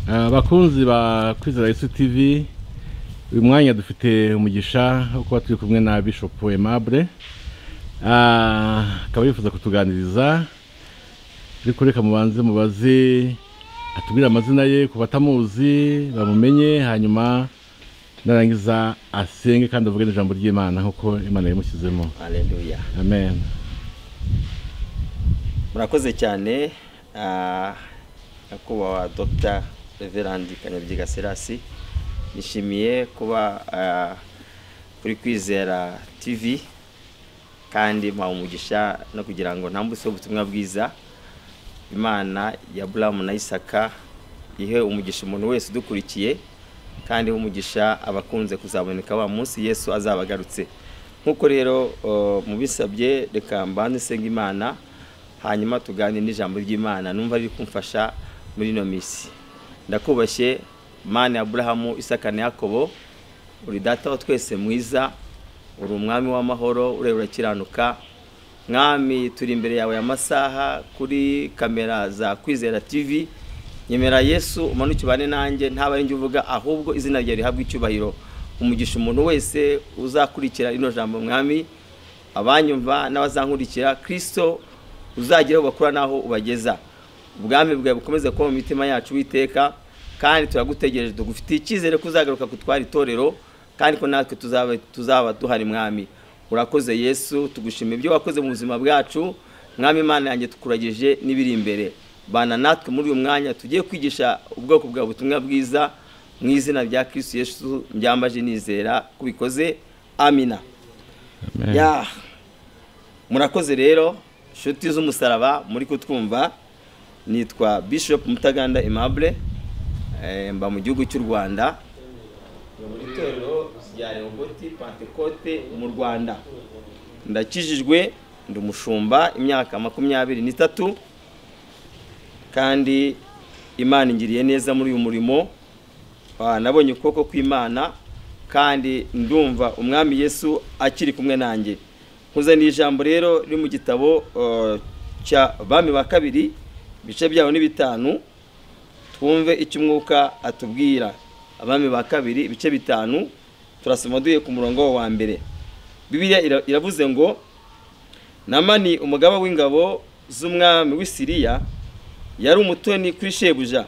abakunzi ba kwizera Yesu TV uyu mwanya dufite umugisha wo kuba turi kumwe na Bishop Aimable akaba yifuza kutuganiriza ariko reka mubanze mubaze atubwire amazina ye ku batamuzi bamumenye hanyuma narangiza asenge kandi avuge n'ijambo ry'imana nk'uko imana yamushyizemo Haleluya. amen murakoze cyane ah, nyakubahwa dr reverandi kanyabyiga serasi nishimiye kuba ah, kuri kwizera tv kandi mpawe umugisha no kugira ngo ntambutseho ubutumwa bwiza imana ya buramu na isaka ihe umugisha umuntu wese udukurikiye kandi ihe umugisha abakunze kuzaboneka wa munsi yesu azaba agarutse nk'uko rero uh, mubisabye reka mbanze nsenga imana hanyuma tuganire n'ijambo ry'imana numva riri kumfasha muri ino minsi ndakubashye mana ya aburahamu isaka na yakobo uri data wa twese mwiza uri umwami w'amahoro ureba urakiranuka mwami turi imbere yawe amasaha kuri kamera za kwizera tv nyemera yesu umanuke ubane nanjye ntaba ari njye uvuga ahubwo izina ryawe rihabwa icyubahiro umugisha umuntu wese uzakurikira rino jambo mwami abanyumva n'abazankurikira kirisito uzagera aho bakura n'aho ubageza ubwami bwawe bukomeze kuba mu mitima yacu witeka kandi turagutegereje tugufitiye icyizere ko uzagaruka kutwara itorero kandi ko natwe tuzaba tuzaba duhari mwami urakoze yesu tugushimira ibyo wakoze mu buzima bwacu mwami imana yanjye tukuragije n'ibiri imbere bana natwe muri uyu mwanya tugiye kwigisha ubwoko bwa butumwa bwiza mu izina rya kirisitu yesu mbyambaje nizera kubikoze amina amen ya murakoze rero inshuti z'umusaraba muri kutwumva nitwa bishop mutaganda aimable eh, mba mu gihugu cy'u rwanda ni mu itorero rya rehobote pantekote mu rwanda ndakijijwe ndi umushumba imyaka makumyabiri n'itatu kandi imana ingiriye neza muri uyu murimo Ah, nabonye ukuboko kw'imana kandi ndumva umwami yesu akiri kumwe nanjye nkuzaniye ijambo rero riri mu gitabo eh, cya bami ba kabiri ibice byaho ni bitanu twumve icyo umwuka atubwira abami ba kabiri ibice bitanu turasoma duye ku murongo wa mbere bibiliya ira- iravuze ngo namani umugaba w'ingabo z'umwami w'i siriya yari umutoni kuri shebuja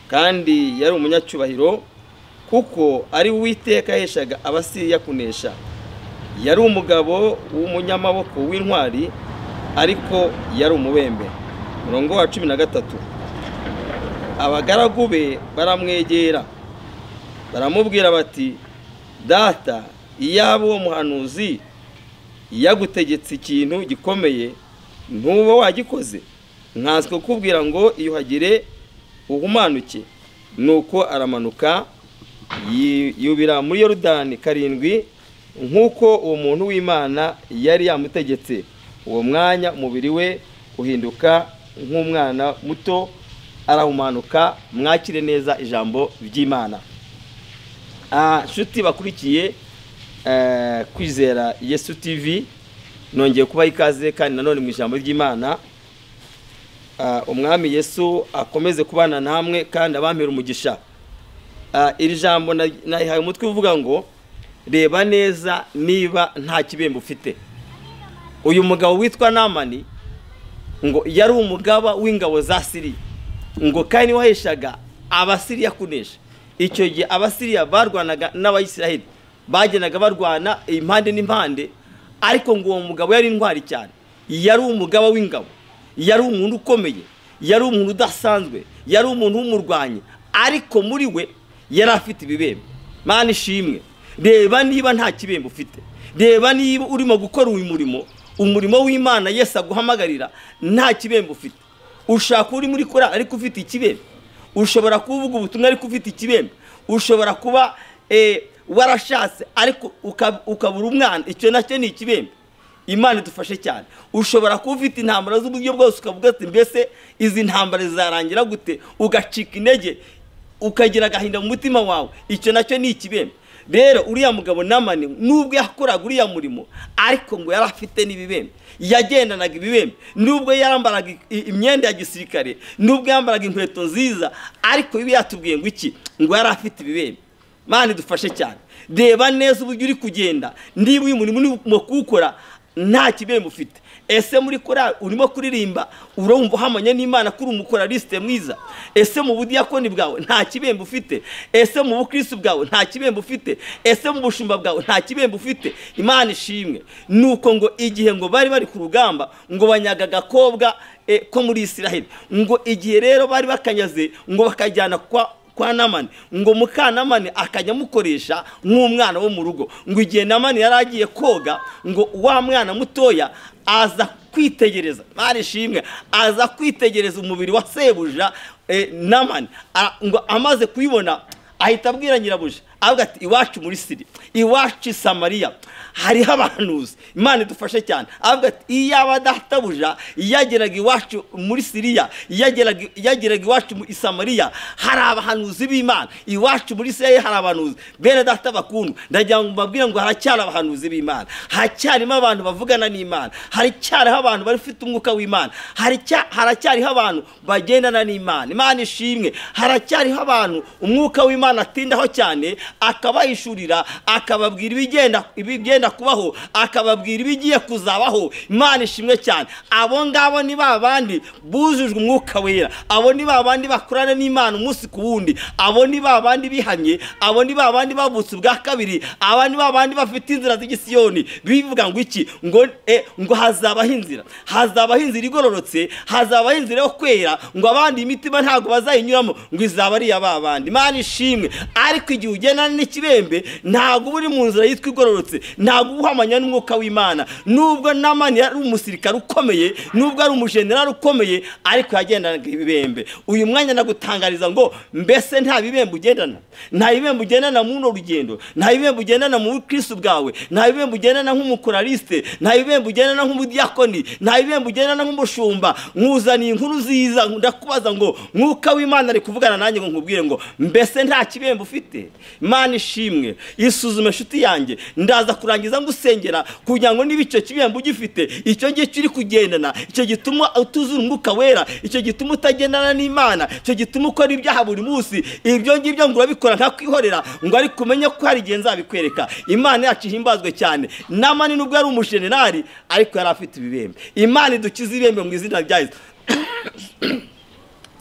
kandi yari umunyacyubahiro kuko ari we uwiteka yaheshaga abasiriya kunesha yari umugabo w'umunyamaboko w'intwari ariko yari umubembe murongo wa cumi na gatatu abagaragu be baramwegera baramubwira bati data iyaba uwo muhanuzi yagutegetse ikintu gikomeye ntuba wagikoze nkanswe kukubwira ngo iyuhagire uhumanuke nuko aramanuka yi- yubira muri yorudani karindwi nk'uko uwo muntu w'imana yari yamutegetse uwo mwanya umubiri we uhinduka nk'umwana muto arahumanuka mwakire neza ijambo ry'imana Ah, nshuti bakurikiye eh, kwizera yesu tv nongeye kubaha ikaze kandi nanone mu ijambo ry'imana Ah, umwami yesu akomeze kubana namwe kandi abampera umugisha Ah, iri jambo na- nayihaye umutwe uvuga ngo reba neza niba nta kibembe ufite uyu mugabo witwa namani ngo yari umugaba w'ingabo za siriya ngo kandi niwe waheshaga abasiriya kunesha icyo gihe abasiriya barwanaga n'abayisiraheli bagendaga barwana impande n'impande ariko ngo uwo mugabo yari intwari cyane yari umugaba w'ingabo yari umuntu ukomeye yari umuntu udasanzwe yari umuntu w'umurwanyi ariko muri we yari afite ibibembe mana ishimwe reba niba nta kibembe ufite reba niba urimo gukora uyu murimo umurimo w'imana yesu aguhamagarira nta kibembe ufite ushaka uri muri kora ariko ufite ikibembe ushobora kuvuga ubutumwa ariko ufite ikibembe ushobora kuba eh, warashatse ariko uka- ukabura umwana icyo nacyo ni ikibembe imana idufashe cyane ushobora kuba ufite intambara z'uburyo bwose ukavuga ati mbese izi ntambara zizarangira gute ugacika intege ukagira agahinda mu mutima wawe icyo nacyo ni ikibembe rero uriya mugabo namani nubwo yakoraga uriya murimo ariko ngo yari afite n'ibibembe yagendanaga ibibembe nubwo yambaraga i- i- imyenda ya gisirikare nubwo yambaraga inkweto nziza ariko biba yatubwiye ngo iki ngo yari afite ibibembe mani dufashe cyane reba neza uburyo uri kugenda niba uyu murimo urimo kuwukora nta kibembe ufite ese muri korali urimo kuririmba urumva uhamanya n'imana ko uri umukoralisite mwiza ese mu budiyakoni bwawe nta kibembe ufite ese mu bukristo bwawe nta kibembe ufite ese mu bushumba bwawe nta kibembe ufite imana ishimwe ni uko ngo igihe ngo bari bari ku rugamba ngo banyaga agakobwa eh, ko muri isiraheli ngo igihe rero bari bakanyaze ngo bakajyana kwa kwa namani ngo mukanamani akajya amukoresha nk'umwana wo mu rugo ngo igihe namani yari agiye koga ngo wa mwana mutoya aza kwitegereza mari ishimwe aza kwitegereza umubiri wa sebuja eh, namani A- ngo amaze kuyibona ahita abwira nyirabuja avuga ati iwacu muri siri iwacu i samariya hariho abahanuzi imana idufashe cyane avuga ati iyaba databuja yageraga iwacu muri siriya yageraga yageraga iwacu mu- i samariya hari abahanuzi b'imana iwacu muri siriya hari abahanuzi bene data bakundwa ndagira ngo mbabwire ngo haracyari abahanuzi b'imana haracyarimo abantu bavugana n'imana haracyariho abantu bafite umwuka w'imana haracya- haracyariho abantu bagendana n'imana imana ishimwe haracyariho abantu umwuka w'imana atindaho cyane akabahishurira akababwira ibigenda ibigenda kubaho akababwira ibigiye kuzabaho imana ishimwe cyane abo ngabo ni ba bandi bujujwe umwuka wera abo ni ba bandi bakorana n'imana umunsi ku wundi abo ni ba bandi bihamye abo ni ba bandi bavutse ubwa kabiri aba ni ba bandi bafite inzira z'igisiyoni bivuga ngo iki ngo eh, ngo hazabaho inzira hazabaho inzira igororotse hazabaho inzira yo kwera ngo abandi imitima ntabwo bazayinyuramo ngo izaba ari iya ba bandi imana ishimwe ariko igihe ugendana n'ikibembe ntabwo uba uri mu nzira yitwa igororotse ntabwo uba uhamanya n'umwuka w'imana nubwo namani yari umusirikare ukomeye nubwo ari umujenerali ukomeye ariko yagendanaga ibibembe uyu mwanya nagutangariza ngo mbese nta bibembe ugendana nta bibembe ugendana muri runo rugendo nta bibembe ugendana mu bukristo bwawe nta bibembe ugendana nk'umukoraliste nta bibembe ugendana nk'umudiyakoni nta bibembe ugendana nk'umushumba nkuzaniye inkuru nziza ndakubaza ngo mwuka w'imana ari kuvugana nanjye ngo nkubwire ngo mbese nta kibembe ufite imana ishimwe isuzume inshuti yanjye ndaza kurangiza ngusengera kugira ngo niba icyo kibembe ugifite icyo ngicyo uri kugendana icyo gituma utuzura umwuka wera icyo gituma utagendana n'imana icyo gituma ukora ibyaha buri munsi ibyo ngibyo ngo urabikora nkakwihorera ngo ariko umenye ko hari igihe nzabikwereka imana yacu ihimbazwe cyane namani nubwo yari umujenerali ariko yari afite ibibembe imana idukize ibembe mu izina rya yesu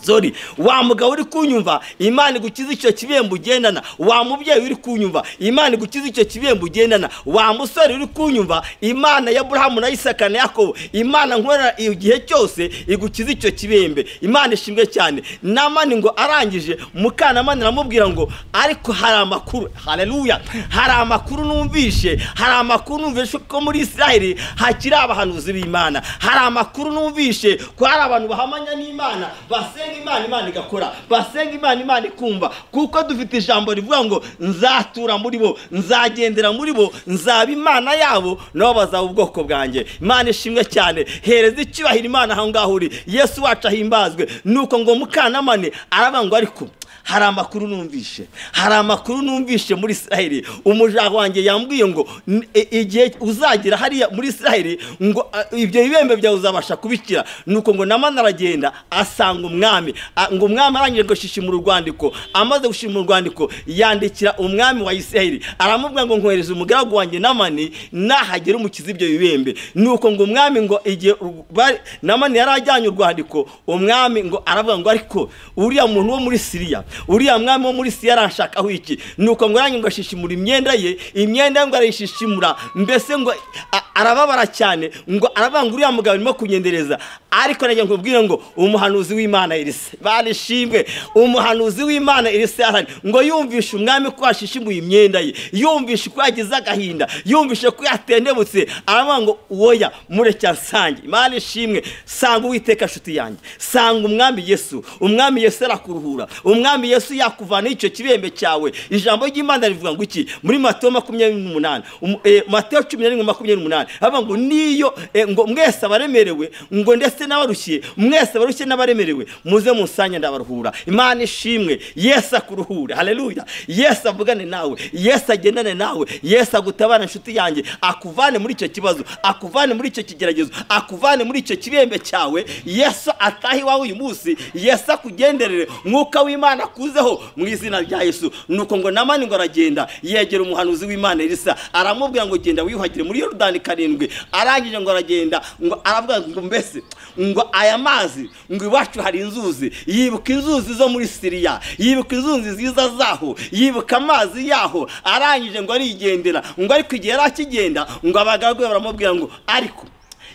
Sorry, wa mugabo uri kunyumva imana igukiza icyo kibembe ugendana wa mubyeyi uri kunyumva imana igukiza icyo kibembe ugendana wa musore uri kunyumva imana ya burahamu na isaka na yakobo imana nkorera igihe cyose igukiza icyo kibembe imana ishimwe cyane namani ngo arangije mukanamani aramubwira ngo ariko hari amakuru haleluya hari amakuru numvishe hari amakuru numvishe ko muri isiraheli hakiri abahanuzi b'imana hari amakuru numvishe ko hari abantu bahamanya n'imana basenga imana imana igakora basenga imana imana ikumva kuko dufite ijambo rivuga ngo nzatura muri bo nzagendera muri bo nzaba imana yabo nabo bazaba ubwoko bwanjye imana ishimwe cyane hereza icyubahiro imana aho ngaho uri yesu wacu ahimbazwe nuko ngo mukanamane aravuga ngo ariko hari amakuru numvishe hari amakuru numvishe muri isiraheli umuja wanjye yambwiye ngo "N- i- igihe uzagera hariya muri isiraheli ngo "Ah, ibyo bibembe byawe uzabasha kubikira nuko ngo namani aragenda asanga umwami Ah, ngo umwami arangije ngo shishimura urwandiko amaze gushimura urwandiko yandikira umwami wa isiraheli aramubwira ngo nkohereze umugaragu wanjye namani nahagera umukiza ibyo bibembe nuko ngo umwami ngo igihe ur- bari- namani yari ajyanye urwandiko umwami ngo aravuga ngo ariko uriya muntu wo muri siriya uriya mwami wo muri siriya arashakaho iki nuko ngo yanyu ngo ashishimura imyenda ye imyenda ye ngo arayishishimura mbese ngo a- arababara cyane ngo aravuga ngo uriya mugabo arimo kunyendereza ariko nagira ngo ubwire ngo umuhanuzi w'imana elise barishimwe umuhanuzi w'imana elise arahari ngo yumvishe umwami ko yashishimuye imyenda ye yumvishe ko yagize agahinda yumvishe ko yatendebutse aravuga ngo woya mureke nsange imana ishimwe sanga uwiteka nshuti yanjye sanga umwami yesu umwami yesu arakuruhura umwami umwami yesu yakuvanaho icyo kibembe cyawe ijambo ry'imana rivuga ngo iki muri matayo makumyabiri n'umunani umu- eh, matayo cumi na rimwe makumyabiri n'umunani haba ngo niyo eh, ngo mwese abaremerewe ngo ndetse n'abarushye mwese abarushye n'abaremerewe muze musanye ndabaruhura imana ishimwe yesu akuruhure haleluya yesu avugane nawe yesu agendane nawe yesu agutabara inshuti yanjye akuvane muri icyo kibazo akuvane muri icyo kigeragezo akuvane muri icyo kibembe cyawe yesu atahe iwawe uyu munsi yesu akugenderere mwuka w'imana akuzeho mu izina rya yesu nuko ngo namani ngo aragenda yegera umuhanuzi w'imana elisa aramubwira ngo genda wiyuhagire muri yorodani karindwi arangije ngo aragenda ngo aravuga ngo mbese ngo aya mazi ngo iwacu hari inzuzi yibuka inzuzi zo muri siriya yibuka inzuzi nziza zaho yibuka amazi yaho arangije ngo arigendera ngo ariko igihe yari akigenda ngo abagaragu be baramubwira ngo ariko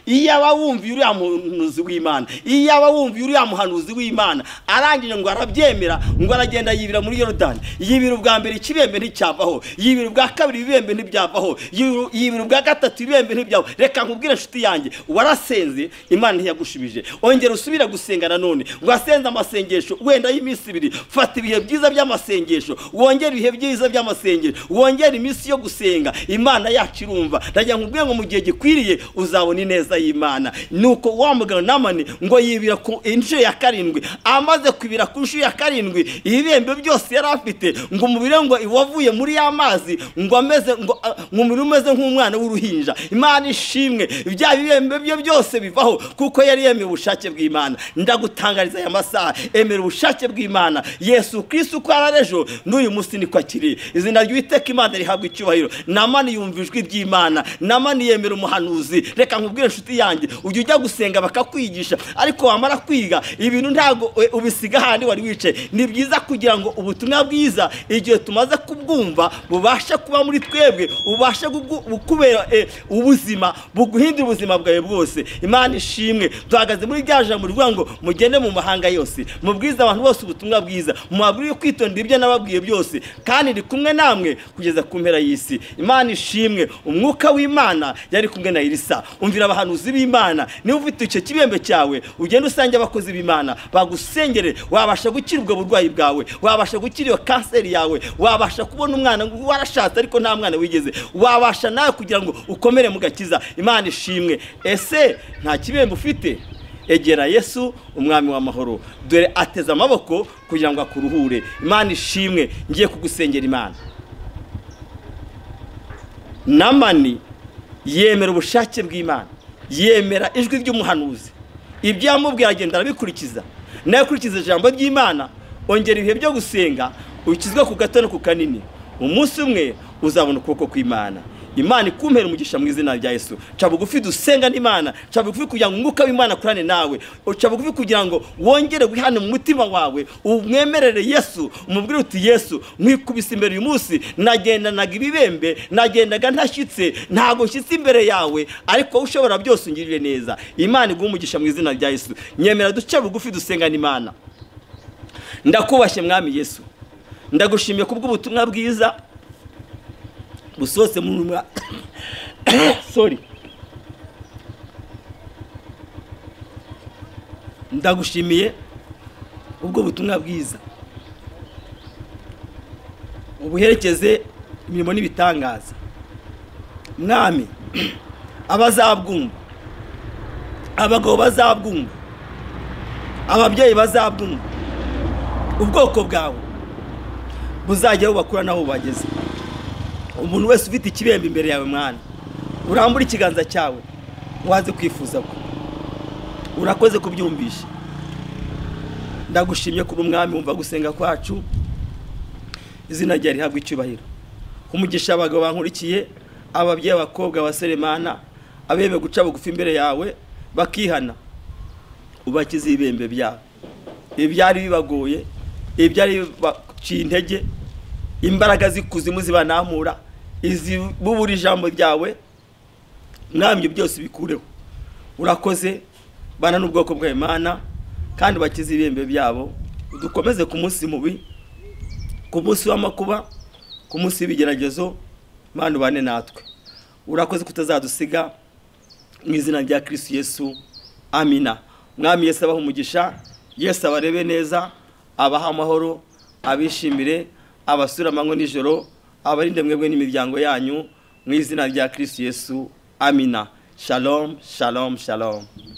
iyaba wumviye uriya muhanuzi w'imana iyaba wumviye uriya muhanuzi w'imana arangije ngo arabyemera ngo aragenda yibira muri yorodani yibira ubwa mbere ikibembe nticyavaho yibira ubwa kabiri ibibembe ntibyavaho yibira- yibira ubwa gatatu ibibembe ntibyavaho reka nkubwire inshuti yanjye warasenze imana ntiyagushubije ongera usubire gusenga nanone wasenze amasengesho wenda y'iminsi ibiri fata ibihe byiza by'amasengesho wongere ibihe byiza by'amasengesho wongere iminsi yo gusenga imana yacu irumva ndagira nkubwire ngo mu gihe gikwiriye uzabona ineza y'imana nuko wa mugabo namani ngo yibira ku inshuro ya karindwi amaze kwibira ku nshuro ya karindwi ibibembe byose yari afite ngo umubiri we ngo wavuye muri ya mazi ngo ameze ngo a- ngo umubiri we umeze nk'umwana w'uruhinja imana ishimwe bya bibembe bye byose bivaho kuko yari yemeye ubushake bw'imana ndagutangariza aya masaha emera ubushake bw'imana yesu kristo uko ari ejo n'uyu munsi niko akiri izina ry'uwiteka imana rihabwa icyubahiro namani yumva ijwi ry'imana namani yemera umuhanuzi reka nkubwire inshuti yanjye ujya ujya gusenga bakakwigisha ariko wamara kwiga ibintu ntabwo e, ubisiga ahandi wari wicaye ni byiza kugira ngo ubutumwa bwiza igihe tumaze kubwumva bubashe kuba muri twebwe bubashe gugu- bukubera e, ubuzima buguhindura ubuzima bwawe bwose imana ishimwe duhagaze muri rya jambo rivuga ngo mugende mu mahanga yose mubwize abantu bose ubutumwa bwiza mubabwire kwitondera ibyo nababwiye byose kandi ndi kumwe namwe kugeza ku mpera y'isi imana ishimwe umwuka w'imana yari kumwe na irisa umvira abahanuzi b'imana niba ufite icyo kibembe cyawe ugende usange abakozi b'imana bagusengere wabasha gukira ubwo burwayi bwawe wabasha gukira iyo kanseri yawe wabasha kubona umwana warashatse ariko nta mwana wigeze wabasha nawe kugira ngo ukomere mu gakiza imana ishimwe ese nta kibembe ufite egera yesu umwami w'amahoro dore ateze amaboko kugira ngo akuruhure imana ishimwe ngiye kugusengera imana namani yemera ubushake bw'imana yemera ijwi ry'umuhanuzi ibyo yamubwira agenda arabikurikiza nawe akurikiza ijambo ry'imana ongera ibihe byo gusenga ukizwe ku gato no ku kanini umunsi umwe uzabona ukuboko kw'imana imana ikumpera umugisha mu izina rya yesu ca bugufi dusenga n'imana ca bugufi kugira ngo umwuka w'imana akorane nawe ca bugufi kugira ngo wongere wihane mu mutima wawe umwemerere yesu umubwire uti yesu nkwikubise imbere uyu munsi nagendanaga ibibembe nagendaga ntashyitse ntabwo nshyitse imbere yawe ariko wowe ushobora byose ungirire neza imana iguhe umugisha mu izina rya yesu nyemera duce bugufi dusenga n'imana ndakubashye mwami yesu ndagushimiye kubw'ubutumwa bwiza busohotse mu mwa sorry ndagushimiye ubwo butumwa bwiza ubuherekeze imirimo n'ibitangaza mwami abazabwumva abagabo bazabwumva ababyeyi bazabwumva ubwoko bwawe buzajya bubakura n'aho bubageze umuntu wese ufite ikibembe imbere yawe mwana urambura ikiganza cyawe waze kwifuza ko urakoze kubyumvisha ndagushimye kuba umwami wumva gusenga kwacu izina ryawe rihabwa icyubahiro umugisha abagabo bankurikiye ababyeyi abakobwa abasore mana abemeye guca bugufi imbere yawe bakihana ubakize ibibembe byabo ibyari bibagoye ibyari bibaciye intege imbaraga z'ikuzimu zibanamura izibubura ijambo ryawe mwamye byose bikureho urakoze bana n'ubwoko bwa imana kandi bakize ibihembe byabo dukomeze ku munsi mubi ku munsi w'amakuba ku munsi w'ibigeragezo imana ubane natwe urakoze kutazadusiga mu izina rya kirisitu yesu amina mwami yesu abaha umugisha yesu abarebe neza abaha amahoro abishimire abasura amanywa nijoro abarinde mwebwe n'imiryango yanyu mu izina rya kirisitu yesu amina shalom shalom shalom